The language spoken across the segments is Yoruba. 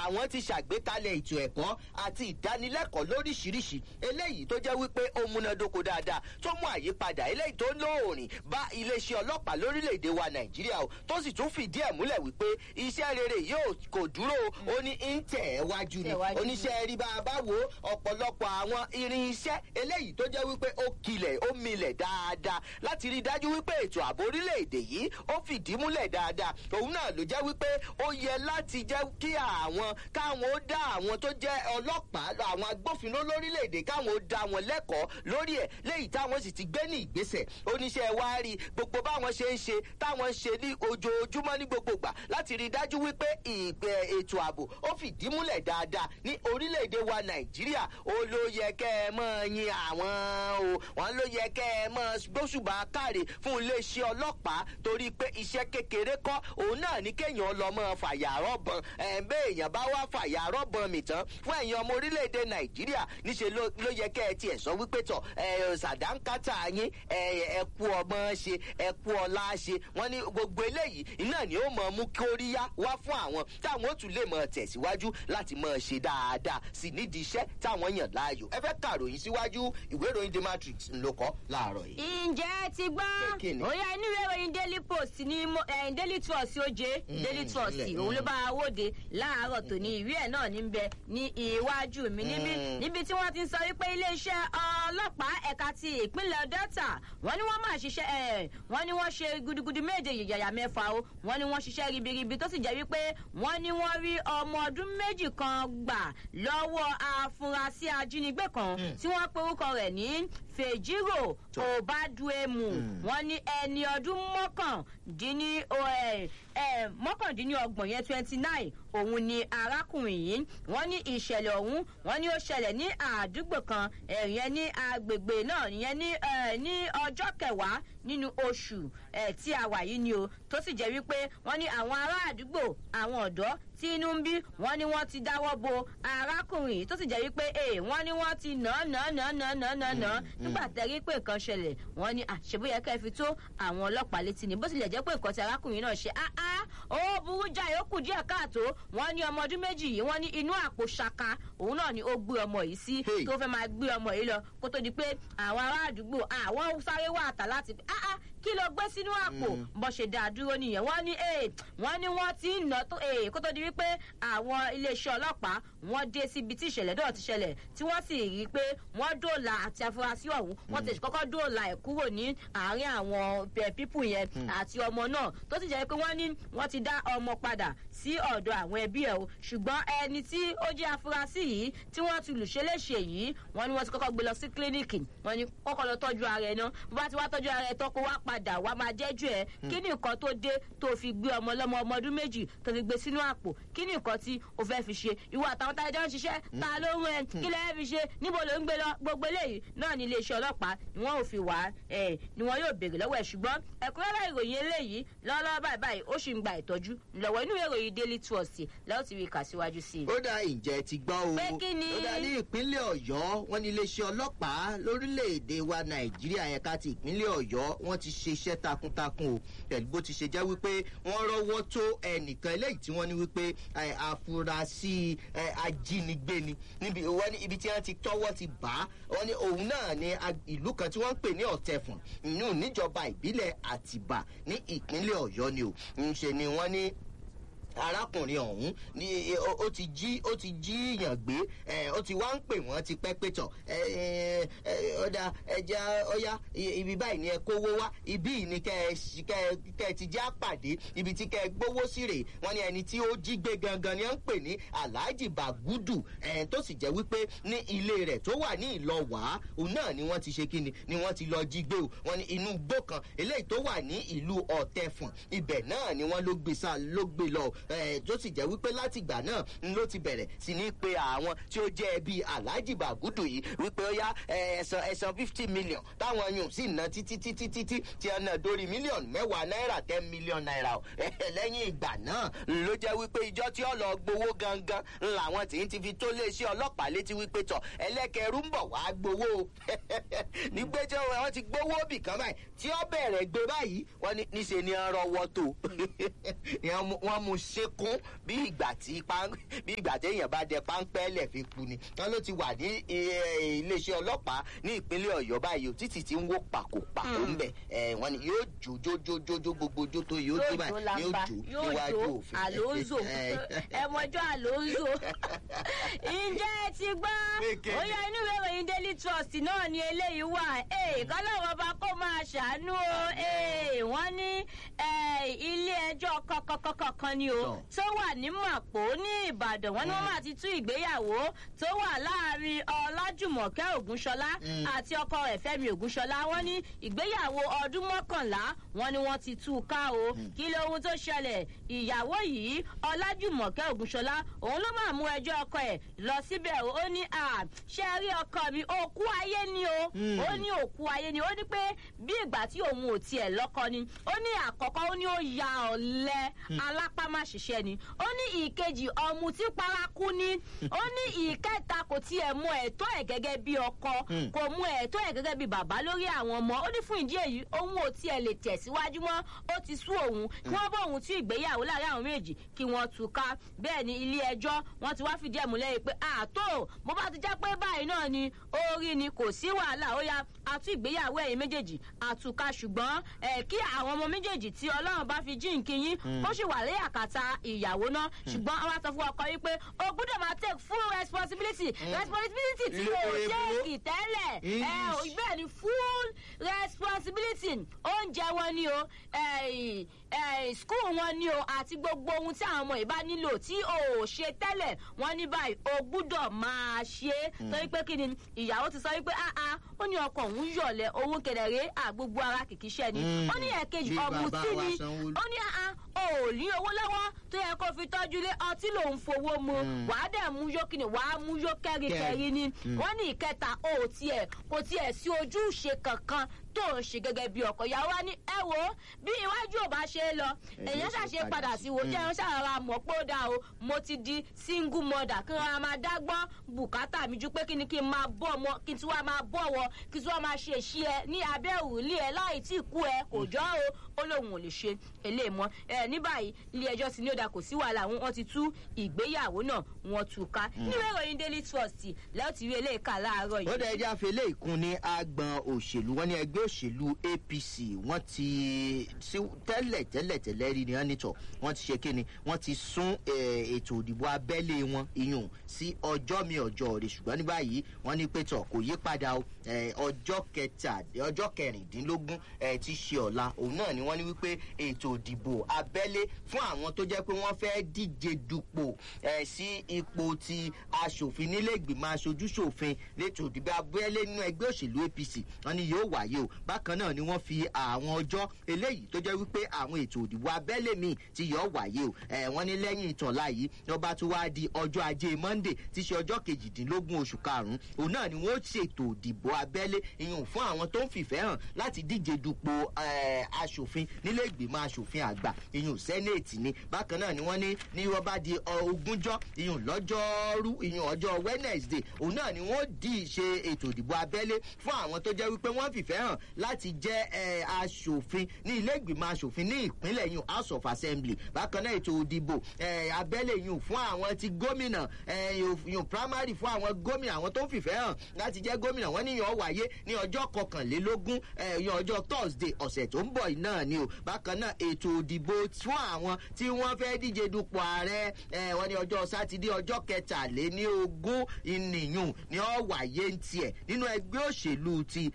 àwọn ti ṣàgbékalẹ̀ ètò ẹ̀kọ́ àti ìdánilẹ́kọ̀ọ́ lóríṣiríṣi eléyìí tó jẹ́ wípé ó múnádóko dáadáa tó mú àyípadà eléyìí tó lóòrìn bá iléeṣẹ́ ọlọ́pàá lórílẹ̀‐èdè wa nàìjíríà o tó sì tún fìdí ẹ̀ múlẹ̀ wípé iṣẹ́ rere yóò kò dúró ó ní ń tẹ̀ ẹ́ wájú ni Tẹ̀wájú ni. oníṣẹ́ rí bá a bá wo ọ̀pọ̀lọpọ̀ àwọn irin iṣẹ́ eléyìí tó jẹ́ wípé ó kilẹ̀ ó milẹ̀ dáadáa láti rí i dájú wípé ètò ààbò orílẹ̀-èdè yìí ó fìdí múlẹ̀ dáadáa òun náà ló jẹ́ wípé ó yẹ láti jẹ́ kí àwọn káwọn ó dá àwọn tó jẹ́ ọlọ́pàá àwọn agbófinró lórílẹ̀-èdè káwọn ó dá wọn lẹ́kọ̀ọ́ lórí ẹ̀ léyìí táwọn sì ti gbé ní ìgbésẹ̀ oníṣẹ́ wa rí gbogbo báwọn ṣe ń ṣe táwọn ń ṣe ní ojoojúmọ́ ní gbogbo gbà láti rí i dájú wípé ìgbẹ́ ètò ààbò ó fìdí múlẹ̀ dáadáa ní orílẹ̀-èdè wa nàìjíríà ó ló yẹ kẹ́ ẹ mọ́ yin àwọn o wọ́n ló yẹ kẹ́ ẹ mọ́ gbóṣùbà káre fún iléeṣẹ́ ọlọ́pàá torí pé iṣẹ́ kékeré kọ́ òun náà ní kéèyàn lọ mọ́ fàyàrọ́ bọn ẹ̀ ń bẹ́ èèyàn bá wá fàyàrọ́ bọn mi tán fún ẹ̀yin ọmọ orílẹ̀-èdè nàìjíríà níṣẹ́ ló ló yẹ kẹ́ ẹ tiẹ̀ sọ wípé tọ̀ ẹ̀ sàdánkátà yín ẹ̀ ẹ̀ kú ọmọ ṣe ẹ̀ kú ọlá ṣe wọ́n ní gbogbo eléyìí iná ni ó mọ̀ mú kóríyá wá fún àwọn táwọn ó tún lè mọ̀ tẹ̀síwájú láti mọ̀ ṣe dáadáa sí nídìí iṣẹ́ táwọn yàn láàyò ẹ fẹ́ kàròyìn síwájú ìwé ìròyìn the matrix ńlọ kọ́ láàárọ̀ yìí. ǹjẹ́ ti gbọ́ Kí ni? ó yá inú ìwé ìròyìn daily post ní mo- eh, daily trust oje daily trust ilẹ̀, òun ló mm. bá a wòde láàárọ̀ tòní ìwé ẹ̀ náà ní bẹ ní iwájú mi níbí Mm. níbi tí wọ́n ti ń sọ wípé iléeṣẹ́ ọlọ́pàá ẹ̀ka ti ìpínlẹ̀ delta wọ́n ní wọ́n máa ṣiṣẹ́ ẹ̀ wọ́n ní wọ́n ṣe gudugudu méje yàyà mẹ́fà o wọ́n ní wọ́n ṣiṣẹ́ ribiribi tó sì jẹ́ wípé wọ́n ní wọ́n rí ọmọ ọdún méjì kan gbà lọ́wọ́ afurasí ajínigbé kan Mm. tí wọ́n pe orúkọ rẹ̀ ní fèjírò Tó. òbádùémù Mm. wọ́n ní ẹni ọdún mọ́kàndínní o, ẹ, ẹ, mọ́kàndínlọ́gbọ̀n yẹn twenty nine òun ni arákùnrin yìí wọ́n ní ìṣẹ̀lẹ̀ ọ̀hún wọ́n ní ó ṣẹlẹ̀ ní àdúgbò kan ẹ̀yẹn ní agbègbè náà ìyẹn ní ẹ, ní ọjọ́ kẹwàá nínú oṣù ẹ, tí a wà yìí ni o tó sì jẹ́ wípé wọ́n ní àwọn ará àdúgbò àwọn ọ̀dọ́ tí inú ń bí wọ́n ní wọ́n ti dáwọ́ bo arákùnrin yìí tó sì jẹ́ wípé ee wọ́n ní wọ́n ti nà án nà án nà án nà án nà án nà án nà án nígbà tẹ́rí pé nǹkan ṣẹlẹ̀ wọ́n ní àṣebóyẹ kẹ́ ẹ fi tó àwọn ọlọ́pàá létí ni bó tilẹ̀ jẹ́ pé nǹkan tí arákùnrin náà ṣe áá ó burú jáì ó kù díẹ̀ káàtó wọ́n ní ọmọ ọdún méjì yìí wọ́n ní inú àpò ṣaka òun náà ni ó gbé ọmọ yìí sí Hey. tó fẹ́ máa gbé ọmọ yìí lọ kó tó di pé àwọn ará àdúgbò àwọn sáré wà tà láti áá kí ló gbé sínú àpò bó ṣe dá a dúró nìyẹn wọ́n ní ee wọ́n ní wọ́n ti ń nà tó ee kó tó di wípé àwọn iléeṣẹ́ ọlọ́pàá wọ́n dé síbi tí ìṣẹ̀lẹ̀ náà ti ṣẹlẹ̀ tí wọ́n sì rí i pé wọ́n dóòlà àti afurasí ọ̀hún wọ́n ti kọ́kọ́ dóòlà ẹ̀ kúrò ní àárín àwọn eh, pípù yẹn àti ọmọ náà tó sì jẹ́ pé wọ́n ní wọ́n ti dá ọmọ padà sí ọ̀dọ̀ àwọn ẹbí ẹ̀ o ṣùgbọ́n ẹni tí ó jẹ́ afurasí yìí tí wọ́n ti lùṣẹ́ léṣe yìí wọ́n ní wọ́n ti kọ́kọ́ gbé lọ sí kílíníìkì wọ́n ní kọ́kọ́ lọ tọ́jú ara ẹ̀ náà bó bá ti wá tọ́jú ara ẹ̀ tán kó wá padà wá máa jẹ́jú ẹ̀ kí ni nǹkan tó dé tó fi gbé ọmọ lọ́mọ ọmọ ọdún méjì tó fi gbé sínú àpò kí ni nǹkan tí o fẹ́ fi ṣe ìwọ àtàwọn tá a jọ ń ṣiṣẹ́ ta ló ń rẹ kí lẹ́ẹ̀ fi ṣe níbo ló ń gbé lọ gbogbo eléyìí náà ní iléeṣẹ́ ọlọ́pàá ni wọ́n ò fi wá ẹ̀ ni wọ́n yóò béèrè lọ́wọ́ ẹ̀ ṣùgbọ́n ẹ̀kúnrẹ́rẹ́ ìròyìn eléyìí lọ́wọ́lọ́wọ́ báyìí báyìí ó sì ń gba ìtọ́jú lọ́wọ́ inú ìròyìn daily trust lẹ́wọ̀n ti rí kà síwájú sí i. ó dá ìjẹ́ ti gbọ́ o Pé kí ni? ó dá ní ìpínlẹ̀ ọ̀yọ́ wọn ní iléeṣẹ́ ọlọ́pàá lórílẹ̀‐èdè wa nàìjíríà ẹ̀ka ti ìpínlẹ̀ ọ̀yọ́ wọn ti ṣe iṣẹ́ takuntakun o pẹ̀lú bó ti ṣe jẹ́ wípé wọ́n rọ́wọ́ tó ẹnìkan eléyìí tí wọ́n ní wípé ẹ, àfúrásì ẹ, ajínigbé ni níbi wọ́n ní ibi tí wọ́n ti tọ́wọ́ ti bá a wọ́n ní òun náà ní ag- ìlú kan tí wọ́n ń pè ní ọ̀tẹ̀fùn ìyún níjọba ìbílẹ̀ àtìbà ní ìpínlẹ̀ ọ̀yọ́ ni o ń ṣe ni wọ́n ní arákùnrin ọ̀hún ní ó ó ti jí ó ti jí yàn gbé ẹ, ó ti wá ń pè wọ́n ti pẹ́ pé tọ̀ ẹ, ẹ, ẹ, ọ̀dà ẹja ọ̀yá i- ibi báyìí ni ẹ kówó wá ibí yìí ni kẹ ẹ ṣì- kẹ ẹ- kẹ ẹ ti já pàdé ibi tí kẹ ẹ gbówó sí rèé wọ́n ní ẹni tí ó jí gbé gangan ni ó ń pè ní alhaji bagudu ẹ, tó sì jẹ́ wípé ní ilé rẹ̀ tó wà ní ìlọ́wàá òun náà ni wọ́n ti ṣe kíni ni wọ́n ti lọ jí gbé o wọ́n ní inú igbó kan eléyìí tó wà ní ìlú ọ̀tẹ̀fùn ibẹ̀ náà ni wọ́n ló gbé sá ló gbé lọ ẹ, tó sì jẹ́ wípé láti ìgbà náà n ló ti bẹ̀rẹ̀ sí ní pe àwọn tí ó jẹ́ ẹbí alhaji bagudu yìí wípé ó yá ẹ, ẹ̀sán ẹ̀sán fifty million táwọn yòó sì ná títí títí títí tí ẹ náà dórí mílíọ̀nù mẹ́wàá náírà ten million naira o lẹ́yìn ìgbà náà ló jẹ́ wípé ìjọ tí ó lọ gbowó gangan làwọn tí ń ti fi tó léṣẹ́ ọlọ́pàá létí wípé tọ̀ ẹlẹ́kẹ̀rú ń bọ̀ wá gbowó o nígbẹ́ tí wọ́n ti gbowó bì kan báyìí tí ó bẹ̀rẹ̀ gbé báyìí wọ́n ní níṣe ni wọ́n rọwọ́ tó wọ́n mú sínkún bí ìgbà tí bí ìgbà téèyàn bá dẹ páńpẹ́ lẹ̀ fi ku ni wọn ló ti wà ní iléeṣẹ́ ọlọ́pàá ní ìpínlẹ̀ ọ̀yọ́ báyìí títí tí ń wó pàkópàkó ń bẹ̀ wọn ni yóò jó jó jó jó jó gbogbo jó tó yóò jó báyìí yóò jó níwájú òfin. àlóńzò ẹmọjọ àlóńzò ǹjẹ́ ẹ ti gbọ́ ó yẹ inú ìwé ìròyìn daily trust náà ni eléyìí wà kọ́lọ́wọ́ bá kó máa ṣàánú o wọ́n ní ilé ẹjọ́ kọ̀kọ̀kọ̀kan ni o tó wà ní màpó ní ìbàdàn wọ́n ní wọ́n máa ti tú ìgbéyàwó tó wà láàrin ọlájùmọ̀kẹ́ ògúnṣọlá àti ọkọ rẹ̀ fẹ́mi ògúnṣọlá wọ́n ní ìgbéyàwó ọdún mọ́kànlá wọ́n ní wọ́n ti tú u ká o kí lóhun tó ṣẹlẹ̀ ìyàwó yìí ọlájùmọ̀kẹ́ ògúnṣọlá òun ló máa mú ẹjọ́ ọkọ ẹ̀ lọ síbẹ̀ ó ní ṣé ẹ rí ọkọ mi òkú ayé ni o ó ní òkú ayé ni ó ní pé bí ìgbà tí òun ò tiẹ̀ lọ́kọ ni ó ní àkọ́kọ́ ó ní ó ya ọ̀lẹ́ alápámáṣiṣẹ́ ni ó ní ìkejì ọmú tí paraku ni ó ní ìkẹta kò tiẹ̀ mú ẹ̀tọ́ ẹ̀ gẹ́gẹ́ bí ọkọ kò mú ẹ̀tọ́ ẹ̀ gẹ́gẹ́ bí bàbá lórí àwọn ọmọ ó ní fún ìdí èyí òun ò tiẹ̀ lè tẹ̀síwájú mọ́ ó ti sú òun kí wọ́n bá òun tú ìgbéyàwó láàrin àwọn méjì kí wọ́n tú ká bẹ́ẹ̀ ni ilé ẹjọ́ wọ́n ti wá fìdí ẹ̀ múlẹ̀ yìí pé àtò mo bá ti já pé báyìí náà ni orí ni kò sí wàhálà ó yá àtú ìgbéyàwó ẹ̀yìn méjèèjì àtúkà ṣùgbọ́n ẹ̀ kí àwọn ọmọ méjèèjì tí ọlọ́run bá fi jí nkíyín ó sì wà lẹ́yìn àkàtà ìyàwó náà ṣùgbọ́n àwọn sọ fún ọkọ yìí pé o gbọ́dọ̀ máa take full responsibility responsibility tí o take tẹ́lẹ̀ ẹ̀ bẹ́ẹ̀ ni full responsibility oúnjẹ wọn ni o school wọn ni o àti gbogbo ohun tí àwọn ọmọ yìí bá nílò tí o ò ṣe tẹ́lẹ̀ wọ́n ní báyìí o gbúdọ̀ máa ṣe é torí pé kí ni ìyàwó ti sọ wípé áá ó ní ọkọ̀ òun yọ̀lẹ̀ òun kẹ̀dẹ̀rẹ́ àgbogbo ara kìkì iṣẹ́ ni ó ní ẹ̀kejì ọ̀mùtí ni ó ní áá o ò ní owó lọ́wọ́ tó yẹ kó fi tọ́jú lé ọtí lòun fowó mu wàá dẹ̀ mú yó kíni wàá mú yó kẹ́rìkẹ́rì ni wọ́n ní ìkẹta o ò tiẹ̀ kò tiẹ̀ sí ojúṣe kankan tó ń ṣe gẹ́gẹ́ bí ọkọ̀ ìyàwó wa ní ẹ wo bí iwájú ò bá ṣe é lọ èèyàn ṣàṣe padà sí wo jẹun ṣàrara mọ̀ pé ó dáa o mo ti di single mother kí wọn máa dágbọ́n bùkátà mi ju pé kí ni kí n máa bọ̀ ọmọ kí n tí wàá máa bọ̀ wọ kí n tí wàá máa ṣe èṣí ẹ ní abẹ́ òrùlé ẹ láì tí ì kú ẹ kò jọ́ o ó lóun ò lè ṣe eléyìí mọ́ ẹ ní báyìí ilé ẹjọ́ sí ní òdà kò sí wàhálà wọn ti tú ìgbéyàwó náà wọn tú ká nínú ìròyìn daily trust lẹ́yìn tí rí eléyìí kà láàárọ̀ yìí. ó dẹ̀ ẹja fele ìkun ní agbọn òṣèlú wọn ní ẹgbẹ́ òṣèlú apc wọ́n ti tẹ́lẹ̀ tẹ́lẹ̀ tẹ́lẹ̀ rí ni wọ́n nítọ̀ wọ́n ti ṣe kíni wọ́n ti sún ètò òdìbò abẹ́lé wọn iyùn sí ọjọ́ mi ọjọ́ rẹ̀ ṣùgbọ́n ní báyìí wọ́n ní pẹ́tọ̀ kò yí padà ọjọ́ kẹta ọjọ́ kẹrìndínlógún ti ṣe ọ̀la òun náà ni wọ́n ní wípé ètò òdìbò abẹ́lé fún àwọn tó jẹ́ pé wọ́n fẹ́ díje dupò sí ipò ti aṣòfin nílé ìgbìmọ̀ aṣojúṣòfin lẹ́tò òdìbò abẹ́lé nínú ẹgbẹ́ òṣèlú apc wọ́n ní yóò wáyé o bákan náà ni wọ́n fi àwọn ọjọ́ eléyìí tó jẹ́ wípé àwọn ètò òdìbò abẹ́lé míì ti yọ̀ wáyé o wọ́n ní lẹ́yìn ìtọ̀lá yìí lọ́ba tó wá di ọjọ́ ajé monday ti ṣe ọjọ́ kejìdínlógún oṣù karùn-ún òun náà ni wọ́n ṣètò òdìbò abẹ́lé ìyún fún àwọn tó ń fìfẹ́ hàn láti díje dupò aṣòfin nílé ìgbìmọ̀ aṣòfin àgbà ìyún sẹ́nẹ̀tì ni bákan náà ni wọ́n ní ní wọ́n bá di ogúnjọ́ ìyún lọ́jọ́rú ìyún ọjọ́ wednesday òun náà ni wọ́n dì í ṣe ètò ìdìbò abẹ́lé fún àwọn tó jẹ́ wípé wọ́n fìfẹ́ hàn láti jẹ́ aṣòfin ní ilé ìgbìmọ̀ aṣòfin ní ìpínlẹ̀ yìí house of assembly bákan náà ètò ìdìbò abẹ́lé yìí fún àwọn ti gómìnà yìí primary fún àwọn gómìnà àwọn tó ń fìfẹ́ hàn láti jẹ́ gómìnà wọ́n níyàn wáyé ní ọjọ́ kọkànlélógún yìí ọjọ́ thursday ọ̀sẹ̀ tó ń bọ̀ yìí náà ni o bákan náà ètò ìdìbò fún àwọn tí wọ́n fẹ́ díje dupò ààrẹ wọ́n ní ọjọ́ sátidé ọjọ́ kẹtàléní ogún ìnìyàn ni ó wáyé ń tiẹ̀ nínú ẹgbẹ́ òṣèlú ti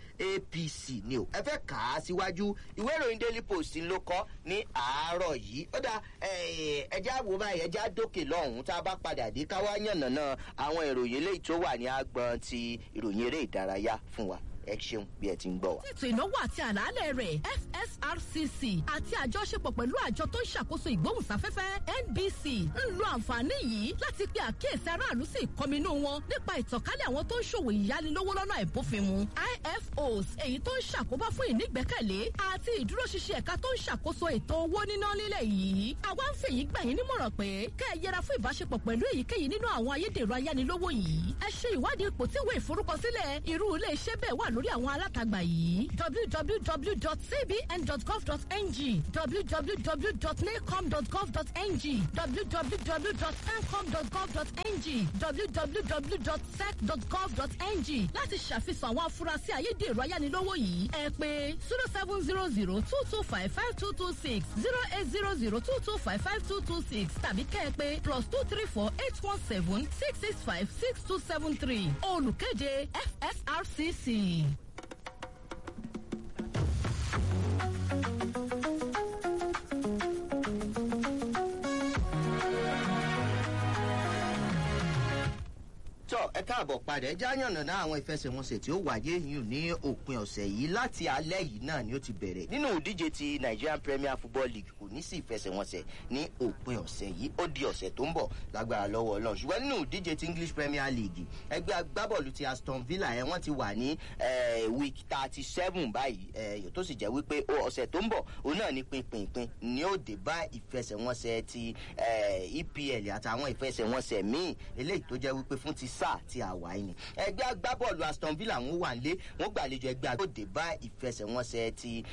apc ni o ẹ fẹ́ kà á síwájú ìwé ìròyìn daily post ló kọ́ ní àárọ̀ yìí ó dá ẹjẹ́ àwò báyìí ẹjẹ́ àdókè lọ́hùn-ún tá a bá padà dé káwá yànnàná àwọn ìròyìn eléyìí tó wà ní agbọn ti ìròyìn eré ìdárayá fún wa ẹ ṣeun bí ẹ ti ń gbọ wa. ètò ìnáwó àti àlàálẹ̀ rẹ̀ fsrcc àti àjọṣepọ̀ pẹ̀lú àjọ tó ń ṣàkóso ìgbóhùnsáfẹ́fẹ́ nbc ń lo àǹfààní yìí láti pe àkíyèsí aráàlú sí ìkọminú wọn nípa ìtànkálẹ̀ àwọn tó ń ṣòwò ìyánilówó lọ́nà ìbófinmu ifos èyí tó ń ṣàkóbá fún ìnígbẹ́kẹ̀lé àti ìdúróṣinṣin ẹ̀ka tó ń ṣàkóso ètò owó níná lílẹ̀ yìí àwa ń fèyí gbà yín nímọ̀ràn pé kẹ́ ẹ yẹra fún ìbáṣepọ̀ pẹ̀lú èyíkéyìí nínú àwọn ayédèrú ayánilówó yìí ẹ ṣe ìwádìí ipò tí ìwé ìforúkọsílẹ̀ irú ilé iṣẹ́ bẹ́ẹ̀ wà lórí àwọn alátagbà yìí www.cbn.gov.ng www.nacom.gov.ng www.pencom.gov.ng www.sec.gov.ng láti ṣàfihàn àwọn afurasí ayédèrú ayánilówó yìí ẹ pé zero seven zero zero two two five five two two six zero eight zero zero two two five five two two six tàbí kẹ́ ẹ pé plus two three four eight one seven six six five six two seven three olùkéde fsrcc. tọ ẹ káàbọ̀ padà ẹ jáyànnà náà àwọn ìfẹsẹ̀wọnsẹ̀ tí ó wáyé yìí ní òpin ọ̀sẹ̀ yìí láti alẹ́ yìí náà ni ó ti bẹ̀rẹ̀ nínú ìdíje ti nigerian premier football league kò ní sí ìfẹsẹ̀wọnsẹ̀ ní òpin ọ̀sẹ̀ yìí ó di ọ̀sẹ̀ tó ń bọ̀ lágbára lọ́wọ́ ọlọ́run ṣùgbọ́n nínú ìdíje ti english premier league ẹgbẹ́ agbábọ́ọ̀lù ti aston villa ẹ̀ wọ́n ti wà ní week thirty seven báyìí ẹ̀ tó sì jẹ́ wípé ọ̀sẹ̀ tó ń bọ̀ òun náà ní pinpinpin ni ó dé bá ìfẹsẹ̀wọnsẹ̀ ti epl àtàwọn ìfẹsẹ̀wọnsẹ̀ míì eléyìí tó jẹ́ wípé fún ti sáà tí a wà yìí ni ẹgbẹ́ agbábọ́ọ̀lù aston villa ń wà nílé wọ́n gbàlejò ẹgbẹ́ agbóde bá ìfẹsẹ̀wọnsẹ̀ ti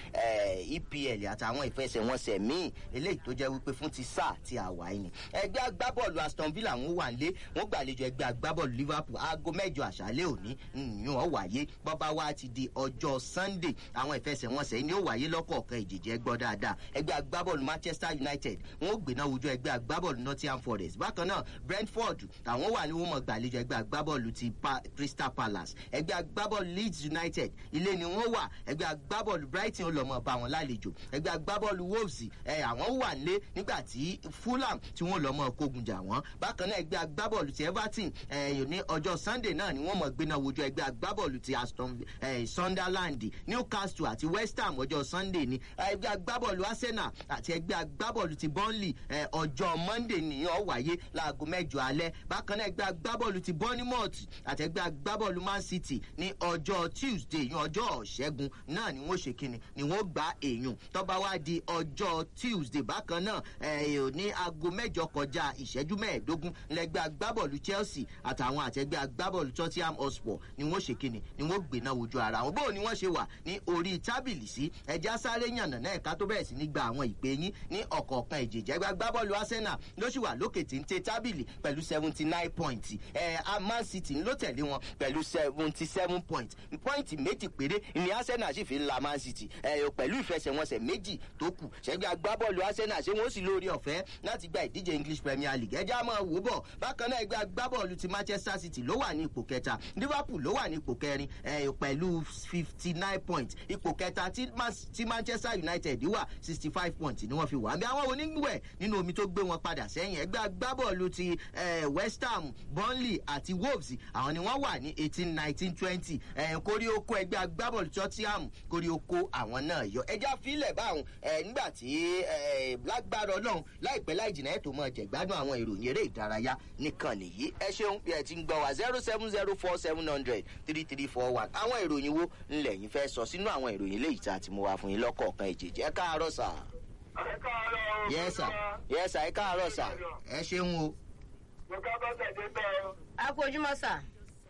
epl àtàwọn ìfẹsẹ̀wọnsẹ̀ míì eléyìí tó jẹ́ wípé fún ti sáà tí a wà yìí ni ẹgbẹ́ agbábọ́ọ̀lù aston villa ń wà nílé wọ́n gbàlejò ẹgbẹ́ agbábọ́ọ̀lù liverpool aago mẹ́jọ àṣálẹ́ òní ìyún ọ̀ wáyé bọ́bá wa ti di ọjọ́ sunday àwọn ìfẹsẹ̀wọnsẹ̀ yìí ni ó wáyé lọ́kọ̀ọ̀kan ìjìjẹ́ gbọ́ dáadáa ẹgbẹ́ agbábọ́ọ̀lù manchester united wọ́n gbéná wojú ẹgbẹ́ agbábọ́ọ̀lù nottingham forest bákan náà brentford àwọn wà ní wọ́n mọ̀ gbàlejò ẹgbẹ́ agbábọ́ọ̀lù ti pa crystal palace ẹgbẹ́ agbábọ́ọ̀lù leeds united ilé ni wọ́n wà ẹgbẹ́ agbábọ́ọ̀lù brighton olọ́mọ bá wọn lálejò ẹgbẹ́ agbábọ́ọ̀lù wolves ẹ àwọn wà nílé nígbà tí fulham tí wọ́n lọ́mọ kógun jà wọ́n bákan náà ẹgbẹ́ agbábọ́ọ̀lù ti everton ẹ ní ọjọ́ sunday náà ni wọ́n mọ̀ gbéná wojú ẹgbẹ́ agbábọ́ọ̀lù ti aston ẹ sunderland newcastle àti west ham ọjọ́ sunday ni ẹgbẹ́ agbábọ́ọ̀lù arsenal àti ẹgbẹ́ agbábọ́ọ̀lù ti burnley ẹ ọjọ́ monday nìyẹn wáyé láago mẹ́jọ alẹ́ bákan náà ẹgbẹ́ agbábọ́ọ̀lù ti bournemouth àtẹgbẹ́ agbábọ́ọ̀lù man city ní ọjọ́ tuesday ní ọjọ́ ṣẹ́gun náà ni wọ́n ṣe kíni ni wọ́n gba èèyàn tọ́ba wá di ọjọ́ tuesday bákan náà ẹ̀ ní aago mẹ́jọ kọjá ìṣẹ́jú mẹ́ẹ̀ẹ́dógún lẹ́gbẹ́ agbábọ́ọ̀lù chelsea àtàwọn àtẹgbẹ́ agbábọ́ọ̀lù tottenham hotspur ni wọ́n ṣe kíni ni wọ́n gbéná wojú ara wọn bóun ni wọ́n ṣe wà ní orí tábìlì sí ẹja sáré yànnà náà ẹ̀ka tó bẹ̀rẹ̀ sí ní gba àwọn ìpè yín ní ọ̀kọ̀ọ̀kan ìjèjì ẹgbẹ́ agbábọ́ọ̀lù arsenal ló sì wà lókè téńté tábìlì pẹ̀lú seventy nine points ẹ̀ man city ló tẹ̀lé wọn pẹ̀lú seventy seven points pọ́ìntì méjì péré ni arsenal sì fi ń la man city ẹ̀ pẹ̀lú ìfẹsẹ̀wọnsẹ̀ méjì tó kù ṣẹ́gbẹ́ agbábọ́ọ̀lù arsenal ṣé wọ́n sì lórí ọ̀fẹ́ láti gba ìdíje english premier league ẹjẹ́ àmọ́ wò bọ̀ bákan náà ẹgbẹ́ agbábọ́ọ̀lù ti manchester city ló wà ní ipò kẹta liverpool ló wà ní ipò kẹrin pẹ̀lú fifty nine points ipò kẹta tí manchester united wà sixty five points ni wọ́n fi wà bí àwọn onígbùwẹ̀ nínú omi tó gbé wọn padà sẹ́yìn ẹgbẹ́ agbábọ́ọ̀lù ti west ham burnley àti wolves àwọn ni wọ́n wà ní eighteen nineteen twenty kórí oko ẹgbẹ́ agbábọ́ọ̀lù tottenham kórí oko àwọn náà yọ ẹja fílẹ̀ báwọn nígbà tí lágbára ọlọ́run láìpẹ́ láì jìnnà ẹ̀ tó mọ̀ jẹ̀gbádùn àwọn ìròyìn eré ìdárayá nìkan nìyí ẹ ṣeun bí ẹ ti ń gbọ́ wá zero seven zero four seven hundred three three four one àwọn ìròyìn wo ńlẹ̀ yín fẹ́ sọ sínú àwọn ìròyìn léyìí tá a ti mú wa fún yín lọ́kọ̀ọ̀kan ìjèjì ẹ káàárọ̀ sà. ẹ káàárọ̀ o. yẹ sà yẹ sà ẹ káàárọ̀ sà ẹ ṣeun o. mo ká bá tẹ̀lé bẹ́ẹ̀ o. a kú ojúmọ́ sà.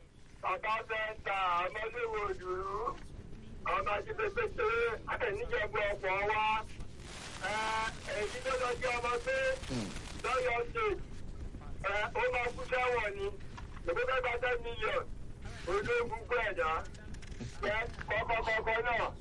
bàbá fẹ́ ta ọmọdé wo dùrú ọba ti pépé pé àtẹnijẹ̀bù ọ̀pọ̀ wa èyí tó lọ sí ọmọ pé lọ́yọ̀ ṣe ó máa kú sẹ́wọ̀n ni lọ́pọ̀ fẹ́ gba ten million ojú gbogbo ẹ̀dá kọ́kọ́kọ́kọ́ náà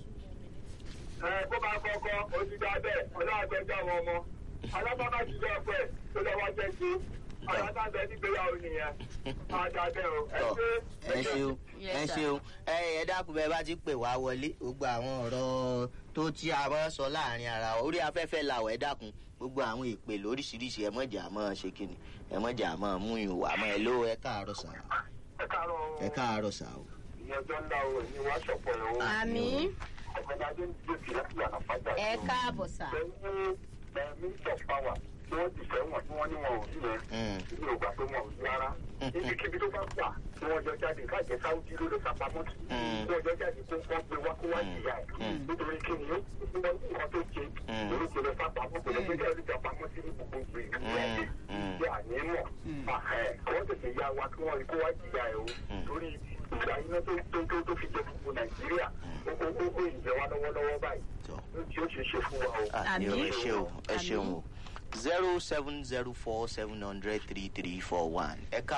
kó máa kọ́kọ́ ojú dá bẹ́ẹ̀ ọlọ́àgbẹ́jọ́ àwọn ọmọ alábàbà ti jẹ́ ọ̀pẹ́ tó lọ́wọ́ jẹ́ sí alábàbà nígbéyàwó nìyẹn máa dá bẹ́ẹ̀ o ẹ ṣe ẹ ṣeun ẹ ṣeun ẹ ẹ dákun bẹẹ bá ti pè wá wọlé gbogbo àwọn ọ̀rọ̀ tó tí a máa sọ láàrin ara wa orí afẹ́fẹ́ làwọ̀ ẹ dákun gbogbo àwọn ìpè lóríṣiríṣi ẹ mọ̀jà máa ṣe kíni ẹ mọ̀jà máa mú yín wà mọ́ ẹ ló ẹ káàárọ̀ sà ẹ káàárọ̀ o. ẹ káàárọ̀ sà o. ìyẹn tó ń dá o ní wá ṣọ̀pọ̀ ẹ̀ o. àmì ọ̀gbẹ́dàdé ń dèjì láti yàrá fájà. ẹ káàbọ̀ sà. pẹ̀lú minister of power tí wọ́n ti fẹ́ wọ̀n tí wọ́n ní wọn ò rí yẹn ní ògbà tó wọn ò rí rárá. ibikíbi tó bá gbà tí wọ́n jọ jáde káàjẹ́ sáwùjí ló lè sàpamọ́ sí. tí wọ́n jọ jáde kó wọ́n gbé wá kó wá jìyà ẹ̀. nítorí kí ni ó wọ́n ní nǹkan tó ṣe lórí kò lè sàpamọ́ kò lè gbé jáde sàpamọ́ sí ní gbogbo ìgbè ìlú ẹ̀ bí àní mọ̀. àwọn tètè ya wa kí wọ́n rí kó wá jìyà ẹ̀ o torí ìgbà iná tó tó tó tó fi jẹ gbogbo nàìjíríà ó ó ó ó ìjẹ wa lọ́wọ́lọ́wọ́ báyìí tó ó tí ó ṣe ṣe fún wa o. àmì ò ẹ Àmì. ṣe o ẹ Àmì. ṣeun o zero seven zero four seven hundred three three four one ẹ̀ka